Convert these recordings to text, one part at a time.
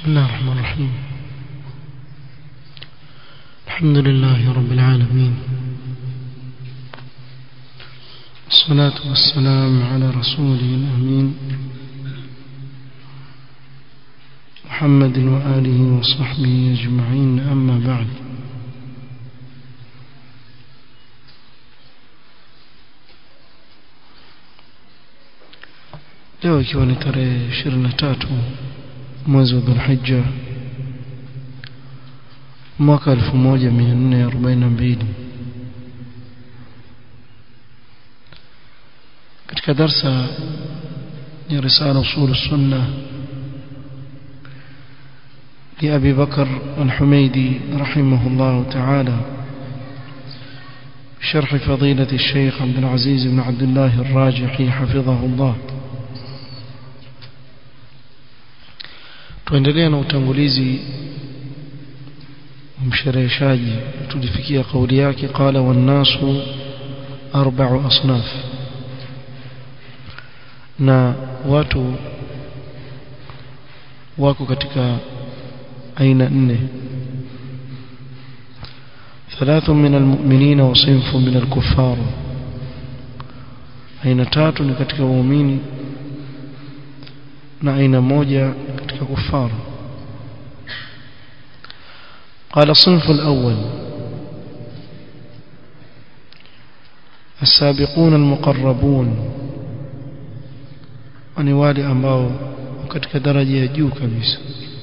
بسم الله الرحمن الرحيم الحمد لله رب العالمين الصلاة والسلام على رسوله الأمين محمد وآله وصحبه أجمعين أما بعد leo ikiwa ni tarehe 23 mwezi wa Dhulhijja mwaka 1442 katika darsa ya risala usul sunna لأبي بكر الحميدي رحمه الله تعالى شرح فضيلة الشيخ عبد العزيز بن عبد الله الراجحي حفظه الله tuendelea na utangulizi mshereheshaji tulifikia kauli yake qala wannasu arba'u asnaf na watu wako katika aina nne ثلاث من المؤمنين وصنف من الكفار aina tatu ni katika waumini na aina moja katika kufar قال الصنف الأول السابقون المقربون ni wale ambao katika daraja ya juu kabisa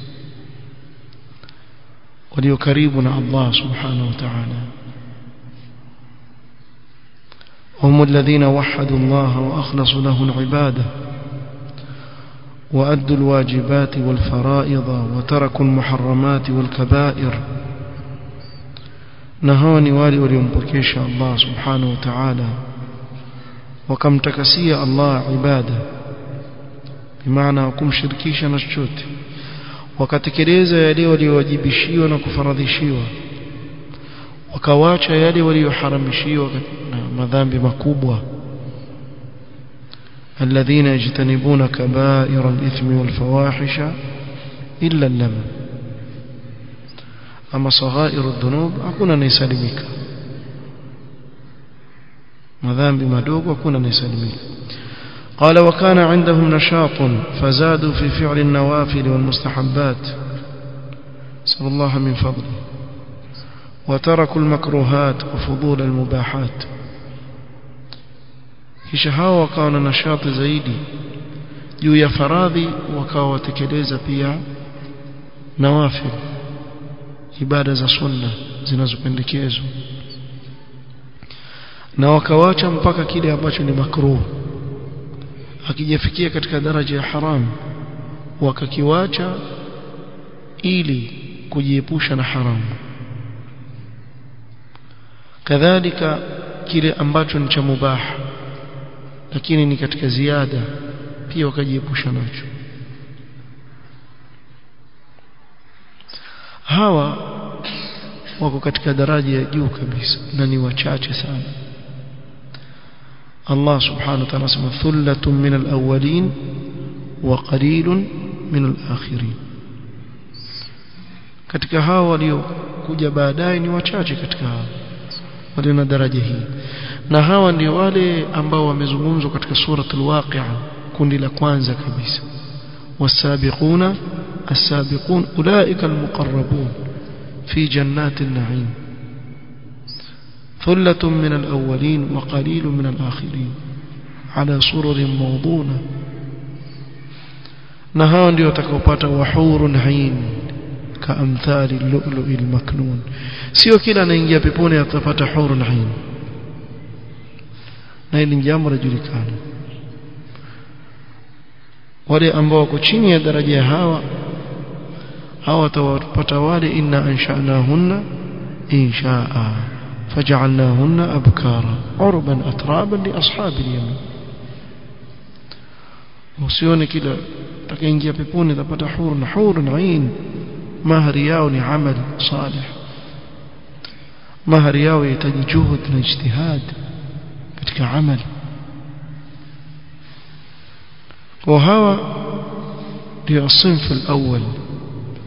walio karibu na Allah subhanahu wa ta'ala هم الذين وحدوا الله وأخلصوا له العبادة وأدوا الواجبات والفرائض وتركوا المحرمات والكبائر نهاني والي وليمبكيش الله سبحانه وتعالى وكم تكسي الله عباده بمعنى وكم شركيش نشوت wakatekeleza yale waliowajibishiwa na kufaradhishiwa wakawacha yale walioharamishiwa na madhambi makubwa الذين يجتنبون كبائر الإثم والفواحش إلا اللمم أما صغائر الذنوب أكون نيسلمك مذنب مدوب أكون نيسلمك قال وكان عندهم نشاط فزادوا في فعل النوافل والمستحبات صلى الله من فضله وتركوا المكروهات وفضول المباحات kisha hao wakawa na nashati zaidi juu ya faradhi wakawa watekeleza pia nawafil ibada za sunna zinazopendekezwa na wakawacha mpaka kile ambacho ni makruh akijafikia katika daraja ya haram wakakiwacha ili kujiepusha na haramu kadhalika kile ambacho ni cha mubaha lakini ni katika ziada pia wakajiepusha nacho hawa wako katika daraja ya juu kabisa na ni wachache sana Allah subhanahu wa ta'ala asema thullatun min al-awwalin wa qalilun min al-akhirin katika hawa waliokuja baadaye ni wachache katika hawa walio na daraja hii na hawa ndio wale ambao wamezungumzwa katika suratul waqi'a kundi la kwanza kabisa wasabiquna as-sabiqun ulaika al-muqarrabun fi jannatin na'im ثلة من الأولين وقليل من الآخرين على سرر موضونة نهان دي وتكوبات وحور عين كأمثال اللؤلؤ المكنون sio kila anaingia peponi atapata hurun ain na hili ni jambo lajulikana wale ambao wako chini ya daraja ya hawa hawa watawapata wale inna anshanahunna inshaa فجعلناهن أبكارا عربا أترابا لأصحاب اليمين usione kila takaingia peponi tapata huru na huru na ain mahari yao ni amal salih mahari yao yahitaji juhud na ijtihad katika amal kwa hawa ndio sinfu alawwal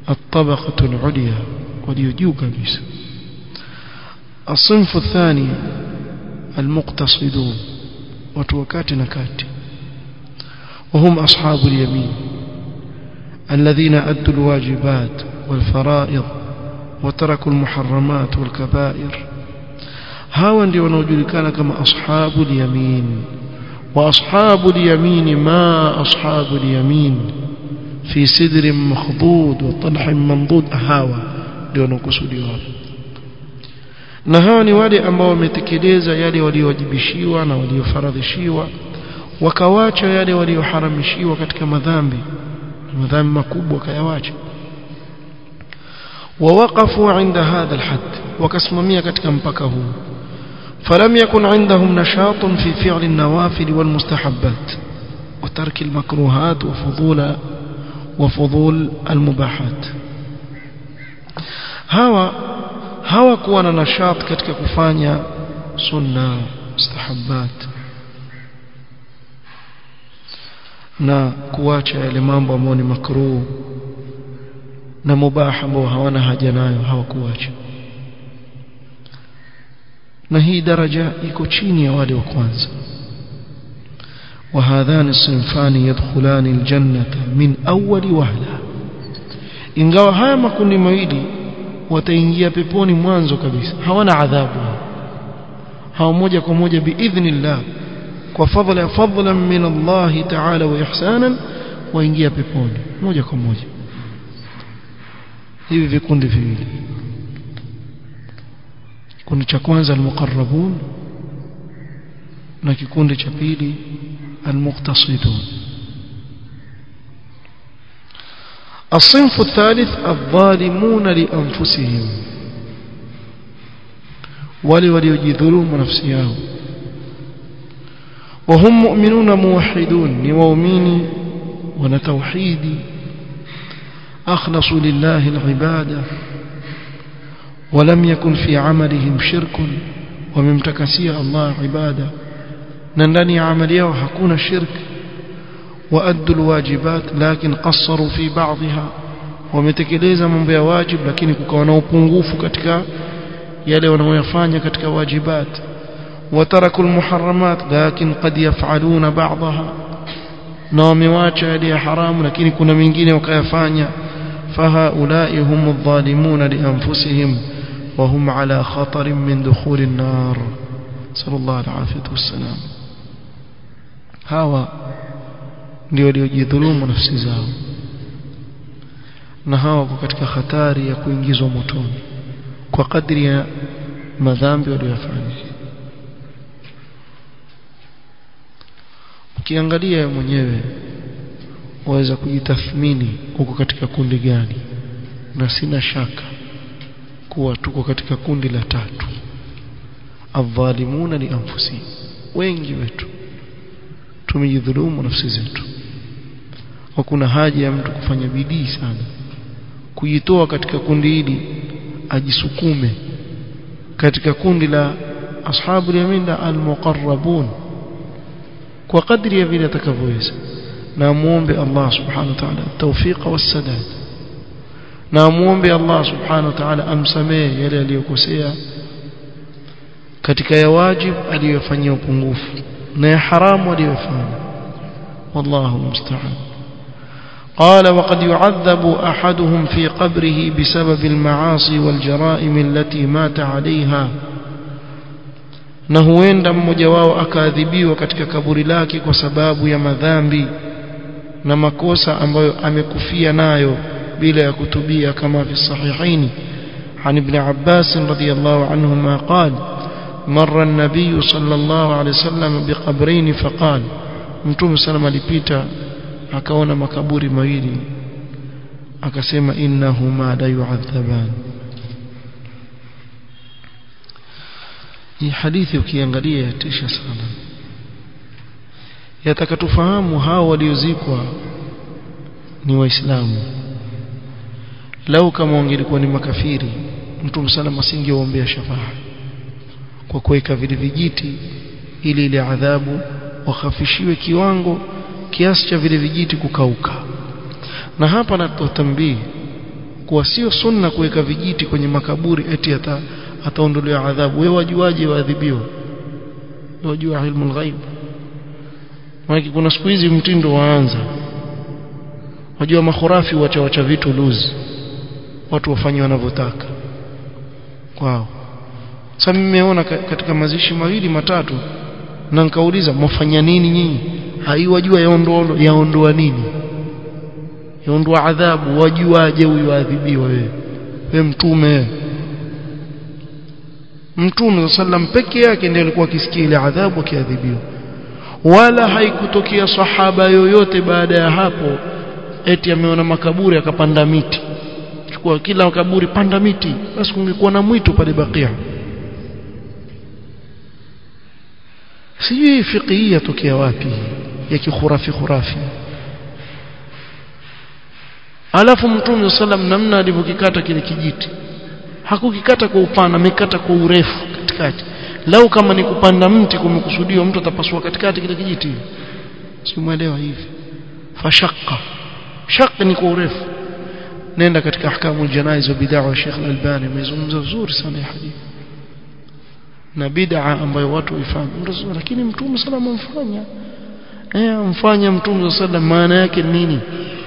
الطبقة العليا وليجوا كبيس الصنف الثاني المقتصدون وتوكات نكات وهم أصحاب اليمين الذين أدوا الواجبات والفرائض وتركوا المحرمات والكبائر هاوا ndio wanaojulikana kama ashabu al-yamin wa ashabu al-yamin ma ashabu al-yamin fi sidrin makhdud wa talhin mamdud hawa ndio wanakusudiwa na hawa ni wale ambao wametekeleza yale waliowajibishiwa na waliofaradhishiwa wakawacha yale walioharamishiwa katika madhambi madhambi makubwa kayawacha ووقفوا عند هذا الحد وكسممية katika mpaka huu فلم يكن عندهم نشاط في فعل النوافل والمستحبات وترك المكروهات وفضول وفضول المباحات hawa hawakuwa na nashat katika kufanya sunna mustahabbat na kuacha yale mambo ambayo ni makruh na mubah ambao hawana haja nayo hawakuacha na hii daraja iko chini ya wale wa kwanza وهذان الصنفان يدخلان الجنة من أول وهلة ingawa haya makundi mawili wataingia peponi mwanzo kabisa hawana adhabu hawa moja kwa moja biidhnillah kwa fadhila fadlan min Allah ta'ala wa ihsanan waingia peponi moja kwa moja hivi vikundi viwili kikundi cha kwanza almuqarrabun na kikundi cha pili almuqtasidun الصنف الثالث الظالمون لأنفسهم ولي وليجذلوا نفسي yao وهم مؤمنون موحدون نواميني ونتوحيدي أخلصوا لله العبادة ولم يكن في عملهم شرك وممتكسية الله عبادة نندني عمليه وحكون الشرك وأدوا الواجبات لكن قصروا في بعضها wametekeleza mambo ya wajib lakini kukawa na upungufu katika yale wanayoyafanya katika wajibat wataraku almuharramat lakin qad yaf'aluna ba'daha na wamewacha yale ya haramu lakini kuna mengine wakayafanya fahaulai hum adh-dhalimun li anfusihim wa hum ala khatar min dukhul an-nar sallallahu alayhi wasallam hawa ndio waliojidhulumu nafsi zao na hawa wako katika hatari ya kuingizwa motoni kwa kadri ya madhambi waliyofanya ukiangalia mwenyewe waweza kujitathmini uko katika kundi gani na sina shaka kuwa tuko katika kundi la tatu adhalimuna li anfusihim wengi wetu tumejidhulumu nafsi zetu hakuna haja ya mtu kufanya bidii sana kujitoa katika kundi hili ajisukume katika kundi la ashabu yamin almuqarrabun kwa kadri ya vile atakavyoweza na muombe Allah subhanahu wa ta'ala tawfiq wassadad na muombe Allah subhanahu wa ta'ala amsamee yale aliyokosea katika ya wajib aliyofanyia upungufu na ya haramu aliyofanya wallahu musta'an قال وقد يعذب أحدهم في قبره بسبب المعاصي والجرائم التي مات عليها na huenda mmoja wao akaadhibiwa katika kaburi lake kwa sababu ya madhambi na makosa ambayo amekufia nayo bila ya kutubia kama fi sahihaini عن ابن عباس رضي الله عنهما قال مر النبي صلى الله عليه وسلم بقبرين فقال متوم سلام alipita akaona makaburi mawili akasema innahuma la yu'adhaban hii hadithi ukiangalia yatisha sana yataka tufahamu hao waliozikwa ni waislamu lau kama wangelikuwa ni makafiri mtume salama asingeombea shafaa kwa kuweka vile vijiti ili ile adhabu wakhafishiwe kiwango kiasi cha vile vijiti kukauka na hapa natotambii kwa sio sunna kuweka vijiti kwenye makaburi eti ata ataondolewa adhabu wewe wajuaje waadhibiwa wajua ilmu ghaib maana kuna siku hizi mtindo waanza wajua makhurafi wacha wacha vitu luzi watu wafanye wanavyotaka kwao sasa mimi nimeona katika mazishi mawili matatu na nikauliza mwafanya nini nyinyi haiwajua yaondoa yaondoa nini yaondoa adhabu wajuaje huyu adhibiwa wewe wewe mtume mtume sallam peke yake ndiye alikuwa akisikia ile adhabu akiadhibiwa wala haikutokea sahaba yoyote baada ya hapo eti ameona makaburi akapanda miti chukua kila kaburi panda miti basi kungekuwa na mwitu pale bakia sijui fiqhi yatokea wapi ya kikhurafi khurafi alafu mtume sallam namna alivyokikata kile kijiti hakukikata kwa upana amekata kwa urefu katikati lau kama ni kupanda mti kumekusudiwa mtu atapasua katikati kile kijiti simuelewa hivi fashaqqa shaq ni kwa urefu nenda katika ahkamu janaiz wa bid'a wa Sheikh Al-Albani amezungumza vizuri sana hadithi na bid'a ambayo watu huifanya lakini mtume sallam amfanya eh amfanya mtume sallam maana yake nini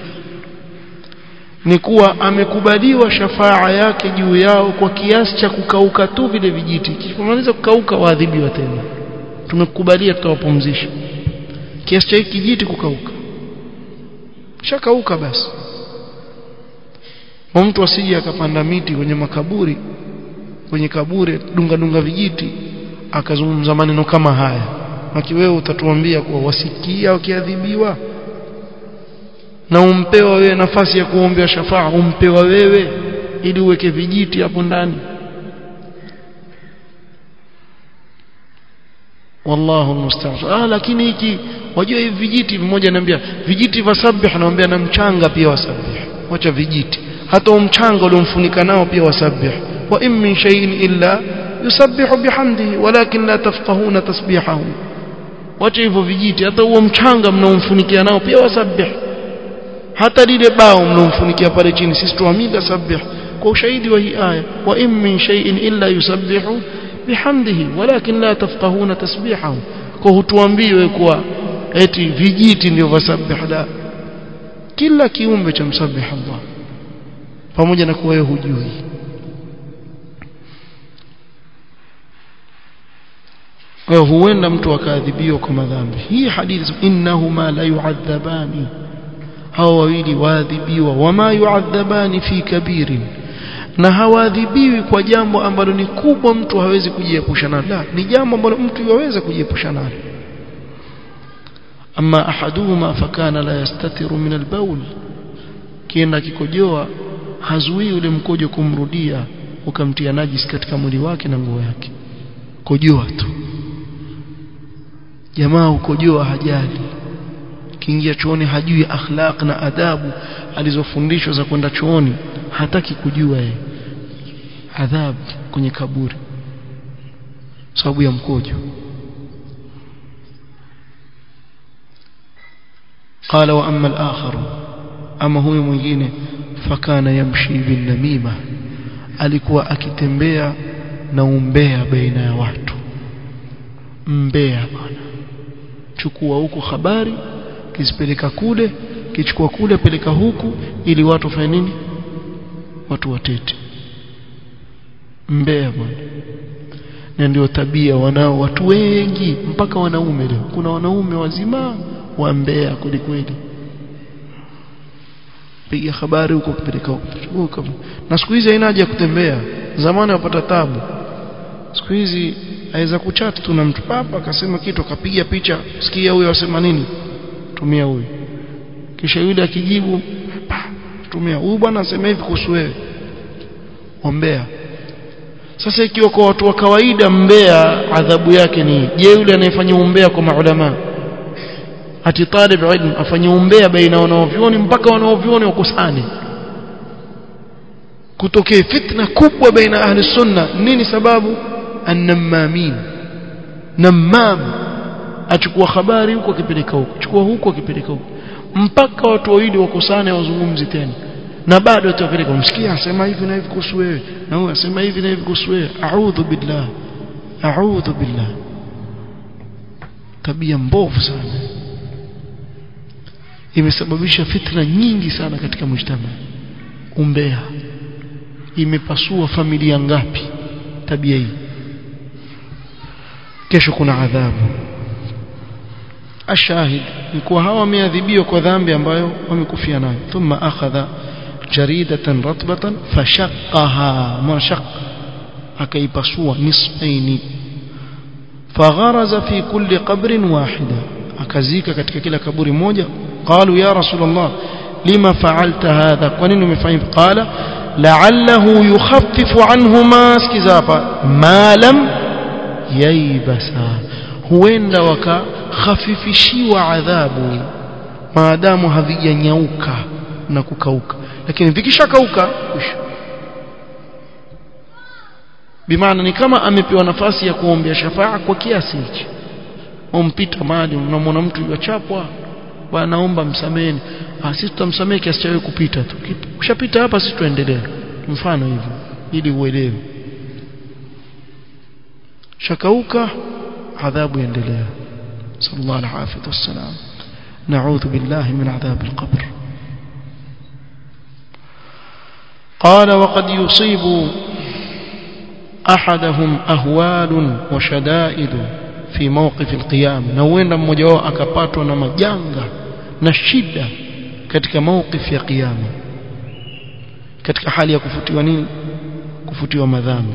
ni kuwa amekubaliwa shafaa yake juu yao kwa kiasi cha kukauka tu vile vijiti kifumaliza kukauka waadhibiwa tena tumekubalia tutawapumzisha kiasi cha kijiti kukauka shakauka basi mtu asije akapanda miti kwenye makaburi kwenye kaburi dunga dunga vijiti akazungumza maneno kama haya maki wewe utatuambia kuwa wasikia wakiadhibiwa na umpewa wewe nafasi ya kuombea shafaa umpewa wewe ili uweke vijiti hapo ndani wallahu almusta'an ah lakini hiki wajua hivi vijiti mmoja ananiambia vijiti vasabih anaambia na mchanga pia wasabih wacha vijiti hata umchanga uliomfunika nao pia wasabih wa in min shay'in illa yusabbihu bihamdihi walakin la tafqahuna tasbihahu wacha hivyo vijiti hata huo mchanga mnaomfunikia nao pia wasabih hata lile bao mnomfunikia pale chini sisi tuamida sabih kwa ushahidi wa hii aya wa in min shay'in illa yusabbihu bihamdihi walakin la tafqahuna tasbihahu kwa hutuambiwe kuwa eti vijiti ndio vasabih la kila kiumbe cha msabih Allah pamoja na kuwa wewe hujui wewe huenda mtu akaadhibiwa kwa madhambi hii hadithi innahuma la yu'adhabani hao wawili waadhibiwa wama yu'adhabani fi kabirin na hawaadhibiwi kwa jambo ambalo ni kubwa mtu hawezi kujiepusha nalo la ni jambo ambalo mtu yaweza kujiepusha nalo ama ahaduhuma fakana la yastatiru min albaul kienda kikojoa hazuii ule mkojo kumrudia ukamtia najis katika mwili wake na nguo yake kojoa tu jamaa ukojoa hajali kiingia chooni hajui akhlaq na adabu alizofundishwa za kwenda chooni hataki kujua yeye adhabu kwenye kaburi sababu ya mkojo قال واما الاخر اما huyo mwingine fakana yamshi bin namima alikuwa akitembea na umbea baina ya watu mbea bwana chukua huko habari kizipeleka kule kichukua kule peleka huku ili watu wafanye nini watu watete mbea bwana na ndio tabia wanao watu wengi mpaka wanaume leo kuna wanaume wazima wa mbea kweli kweli piga habari huko kupeleka huko na siku hizi haina haja ya kutembea zamani wapata tabu siku hizi aweza kuchat tu na mtu papa akasema kitu akapiga picha sikia huyo asema nini tumia huyu kisha yule akijibu tumia huyu bwana asema hivi kuhusu wewe ombea sasa ikiwa kwa watu wa kawaida mbea adhabu yake ni je yule anayefanya umbea kwa maulama ati talib ilm afanye umbea baina wanaovyoni mpaka wanaovyoni wakusane kutokee fitna kubwa baina ahli sunna nini sababu annamamin namam achukua habari huko akipeleka huko chukua huko akipeleka huko mpaka watu wawili wakusane wazungumzi tena na bado tutapeleka umsikia asema hivi na hivi kuhusu wewe na huyu asema hivi na hivi kuhusu wewe a'udhu billah a'udhu billah tabia mbovu sana imesababisha fitna nyingi sana katika mujtama umbea imepasua familia ngapi tabia hii kesho kuna adhabu ashahid ni kuwa hawa wameadhibiwa kwa dhambi ambayo wamekufia nayo thumma akhadha jaridatan ratbatan fashaqqaha mashaq akaipasua nisfaini fagharaza fi kulli qabrin wahida akazika katika kila kaburi moja qalu ya rasulullah lima fa'alta hadha kwa nini umefanya qala la'allahu yukhaffifu anhuma sikiza hapa ma lam yaibasa huenda wakakhafifishiwa adhabu maadamu havijanyauka na kukauka lakini vikishakauka bimaana ni kama amepewa nafasi ya kuombea shafaa kwa kiasi hichi umpita mali unamwona mtu yachapwa bwana naomba msameni ah sisi tutamsamehe kiasi cha wewe kupita tu ukishapita hapa sisi tuendelee mfano hivyo ili uelewe shakauka adhabu endelea sallallahu alaihi wasallam نعوذ بالله من عذاب القبر قال وقد يصيب أحدهم أهوال وشدائد في موقف القيام نوين mmoja wao akapatwa na majanga na shida katika mawqif ya kiyama katika hali ya kufutiwa nini kufutiwa madhambi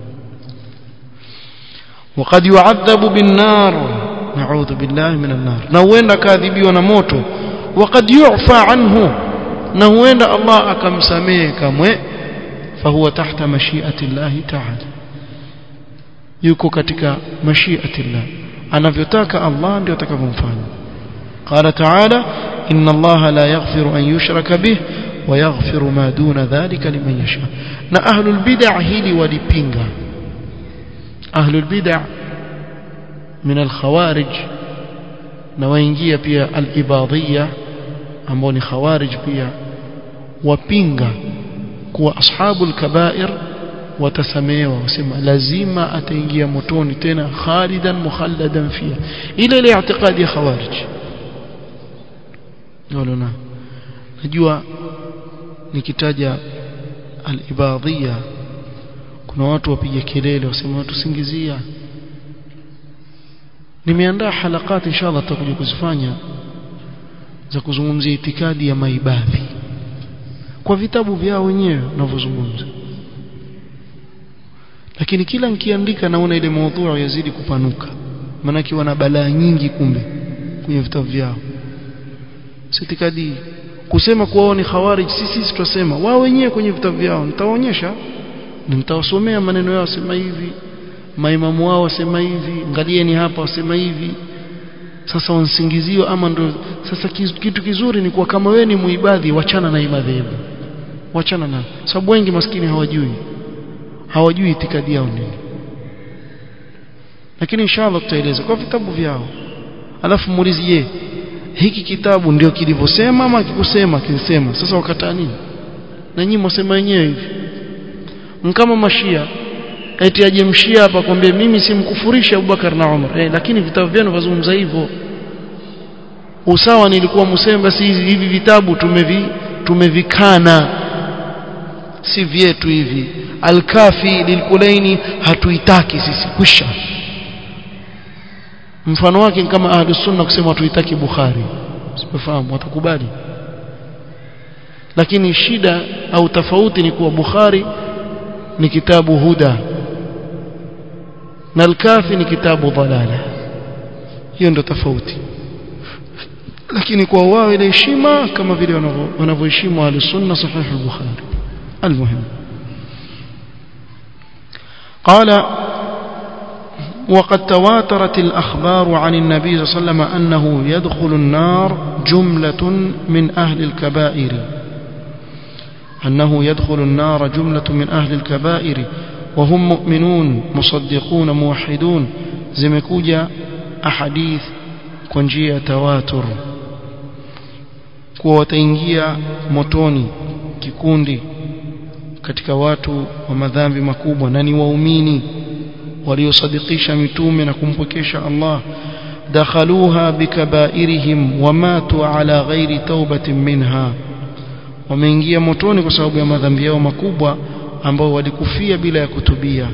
وقد يعذب بالنار نعوذ بالله من النار na huenda kaadhibiwa na moto وقد يعفى عنه na huenda Allah akamsamehe kamwe fahuwa tahta mashiati Allah ta'ala yuko katika mashiati Allah anavyotaka Allah ndio atakavyomfanya قال تعالى إن الله لا يغفر أن يشرك به ويغفر ما دون ذلك لمن يشاء na ahlul bid'ah hili walipinga ahlul bid'ah min al-khawarij na waingia pia al-ibadiyya ambao ni khawarij pia wapinga kuwa ashabul kabair watasamehewa wasema lazima ataingia motoni tena khalidan mukhalladan fiha ile ile i'tiqadi ya khawarij ndio najua nikitaja al-ibadiyya kuna watu wapiga kelele wasema watu singizia nimeandaa halakati inshallah tutakuja kuzifanya za kuzungumzia itikadi ya maibadhi kwa vitabu vyao wenyewe wanavyozungumza lakini kila nikiandika naona ile maudhui yazidi kupanuka maanake wana balaa nyingi kumbe kwenye vitabu vyao sitikadi kusema kuwa ni khawarij sisi sisi tutasema wao wenyewe kwenye vitabu vyao nitawaonyesha nitawasomea maneno yao sema hivi maimamu wao wasema hivi angalieni hapa wasema hivi sasa wansingiziwa ama ndo sasa kitu kizuri ni kuwa kama wewe ni muibadhi wachana na madhehebu wachana na sababu wengi maskini hawajui hawajui itikadi yao nini lakini inshallah tutaeleza kwa vitabu vyao alafu muulize je hiki kitabu ndio kilivyosema ama kikusema kilisema sasa wakataa nini na nyinyi mwasema wenyewe hivi kama mashia eti aje mshia hapa kwambie mimi simkufurisha Abubakar na Umar eh, lakini vitabu vyenu vazungumza hivyo usawa nilikuwa mseme basi hivi vitabu tumevi tumevikana si vyetu hivi alkafi lilkulaini hatuitaki sisi kwisha mfano wake kama ahlus sunna kusema hatuitaki bukhari sifahamu watakubali lakini shida au tofauti ni kuwa bukhari ni kitabu huda na al-kafi ni kitabu dalala hiyo ndo tofauti lakini kwa wao ile heshima kama vile wanavyoheshimu al-sunna sahih al-bukhari المهم قال وقد تواترت الأخبار عن النبي صلى الله عليه وسلم أنه يدخل النار جملة من أهل الكبائر أنه يدخل النار جملة من أهل الكبائر وهم مؤمنون مصدقون موحدون زمكوجا أحاديث كونجيا تواتر kuwa wataingia motoni kikundi katika watu wa madhambi makubwa na ni waumini waliosadikisha mitume na kumpwekesha Allah dakhaluha bikabairihim wamatu ala ghairi taubatin minha wameingia motoni kwa sababu ya madhambi yao makubwa ambao walikufia bila ya kutubia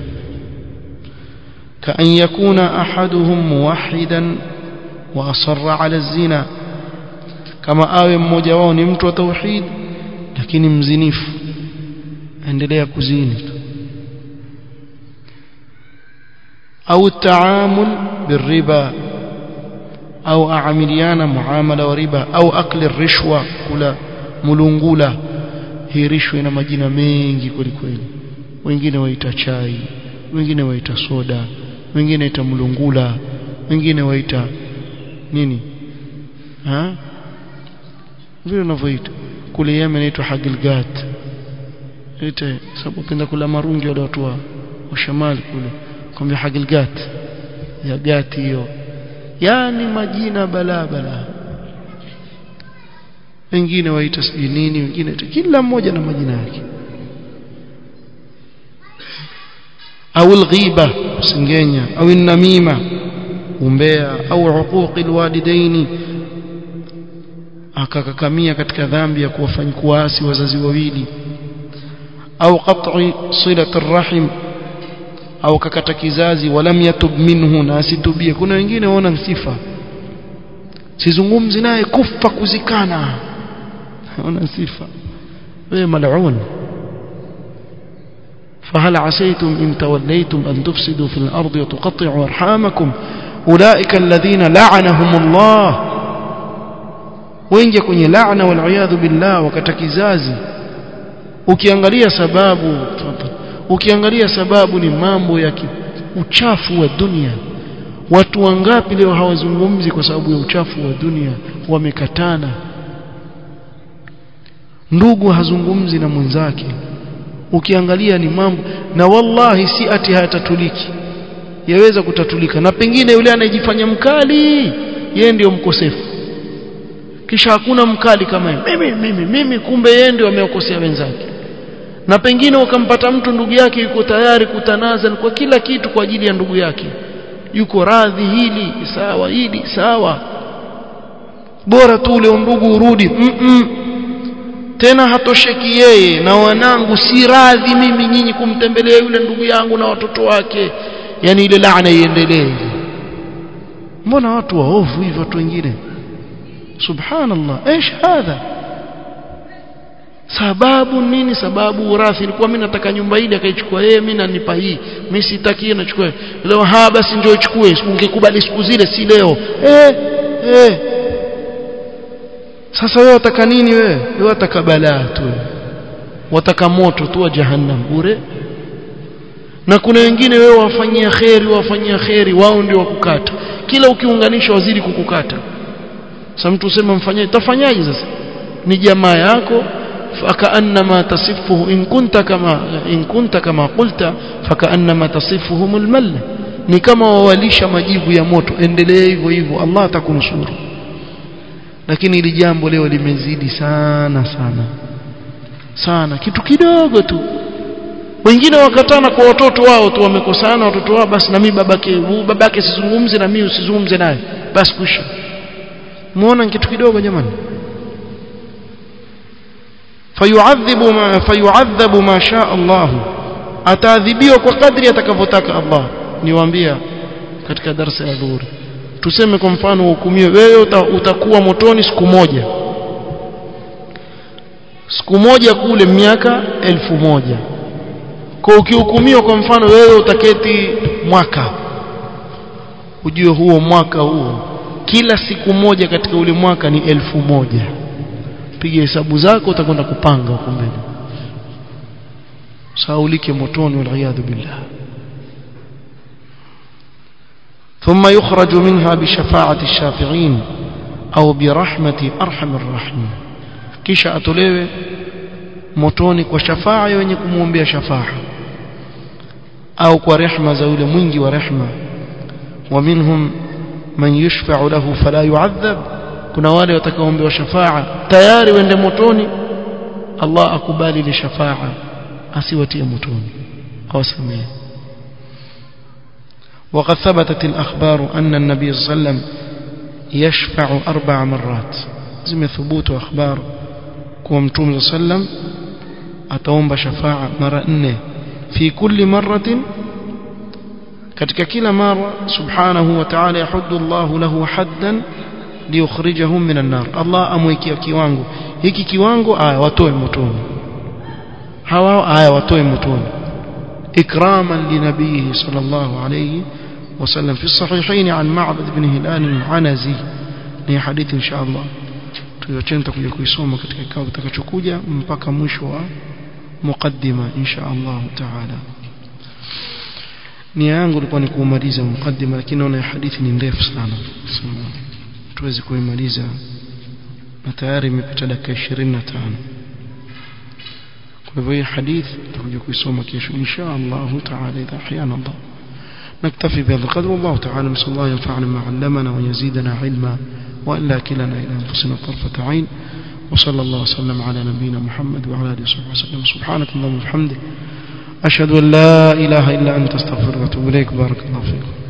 كأن يكون أحدهم موحدا وأصر على الزنا كما آوي mmoja wao ni mtu wa tauhid lakini mzinifu endelea kuzini au التعامل بالربا au aamiliana muamala wa riba au akli rishwa kula mulungula hii rishwa ina majina mengi kweli kweli wengine waita chai wengine waita soda wengine waita mulungula wengine waita nini ha vile unavyoita kule Yemen inaitwa hagilgat ite sababu penda kula marungi wale watu wa shamali kule kwambia hagilgat ya gati hiyo yani majina bala bala wengine waita sijui nini wengine kila mmoja na majina yake au alghiba singenya au namima umbea au uquqi alwalidaini akakakamia katika dhambi ya kuwafanya kuasi wazazi wawili au qat'i silati arrahim au kakata kizazi walam yatub minhu na asitubie kuna wengine waona sifa sizungumzi naye kufa kuzikana ona sifa wewe mal'un فهل عسيتم إن توليتم أن تفسدوا في الأرض وتقطعوا أرحامكم أولئك الذين لعنهم الله wengi kwenye laana wal billah wakata kizazi ukiangalia sababu ukiangalia sababu ni mambo ya uchafu wa dunia watu wangapi leo hawazungumzi kwa sababu ya uchafu wa dunia wamekatana ndugu hazungumzi na mwenzake ukiangalia ni mambo na wallahi si ati hayatatuliki yaweza kutatulika na pengine yule anayejifanya mkali yeye ndio mkosefu kisha hakuna mkali kama yeye mimi mimi mimi kumbe yeye ndio amewakosea wenzake na pengine ukampata mtu ndugu yake yuko tayari kutanaza kwa kila kitu kwa ajili ya ndugu yake yuko radhi hili sawa hili sawa bora tu ule ndugu urudi mm -mm. tena hatosheki yeye na wanangu si radhi mimi nyinyi kumtembelea yule ndugu yangu na watoto wake yani ile laana iendelee mbona watu waovu hivi watu wengine subhanallah ايش hadha sababu nini sababu urathi ilikuwa mimi nataka nyumba ile akaichukua yeye mimi nanipa hii mimi sitaki nachukua leo ha basi ndio ichukue ungekubali siku zile si leo eh eh sasa wewe wataka nini wewe wewe wataka balaa tu wataka moto tu wa jahannam bure na kuna wengine wewe wafanyia kheri wafanyia kheri wao ndio wakukata kila ukiunganisha wazidi kukukata sasa mtu usema mfanyaje tafanyaje sasa ni jamaa yako فكأنما تصفه إن كنت كما إن كنت كما قلت فكأنما تصفهم المل ni kama wawalisha majivu ya moto endelee hivyo hivyo Allah atakunusuru lakini ili jambo leo limezidi sana sana sana kitu kidogo tu wengine wakatana kwa watoto wao tu wamekosana watoto wao basi na mimi babake babake sizungumze na mimi usizungumze naye basi kusha muona kitu kidogo jamani fayuadhibu ma fayuadhabu ma sha Allah ataadhibiwa kwa kadri atakavyotaka Allah niwaambia katika darasa ya dhuhuri tuseme kwa mfano uhukumiwe wewe utakuwa motoni siku moja siku moja kule miaka elfu moja kwa ukihukumiwa kwa mfano wewe utaketi mwaka ujue huo mwaka huo kila siku moja katika ule mwaka ni elfu moja piga hesabu zako utakwenda kupanga huko mbele saulike motoni wal billah ثم يخرج منها بشفاعة الشافعين أو برحمة أرحم الراحمين kisha atolewe motoni kwa shafaa ya wenye kumwombea shafaa au kwa rehma za yule mwingi wa rehma wa minhum man yushfa'u lahu fala yu'adhab kuna wale watakaoombewa shafaa tayari wende motoni Allah akubali ile shafaa asiwatie motoni awasamehe وقد ثبتت الأخبار أن النبي صلى الله عليه وسلم يشفع أربع مرات زي ثبوت أخبار كوم توم صلى الله عليه وسلم أتوم شفاعة مرة إنه في كل مرة katika kila mara subhanahu wa ta'ala yahuddu Allah lahu haddan liyukhrijahum minan nar Allah amwekea kiwango hiki kiwango aya watoe motoni hawa aya watoe motoni ikraman linabihi sallallahu alayhi wasallam fi sahihain an ma'bad ibn hilal al-anazi ni hadithi insha Allah tuyochenta kuja kuisoma katika kikao kitakachokuja mpaka mwisho wa muqaddima insha Allah ta'ala nia yangu ilikuwa ni kuumaliza mukaddima lakini naona hadithi ni ndefu sana tuwezi kuimaliza na tayari imepita dakika 25 kwa hivyo hii hadithi tutakuja kuisoma kesho insha Allah taala idha ahyana Allah نكتفي بهذا القدر والله تعالى نسأل الله ينفعنا ما علمنا ويزيدنا علما وإلا كلنا إلى أنفسنا طرفة عين وصلى الله وسلم على نبينا محمد وعلى آله وصحبه وسلم سبحانك اللهم وبحمدك أشهد أن لا إله إلا أنت استغفرك وأتوب إليك بارك الله فيكم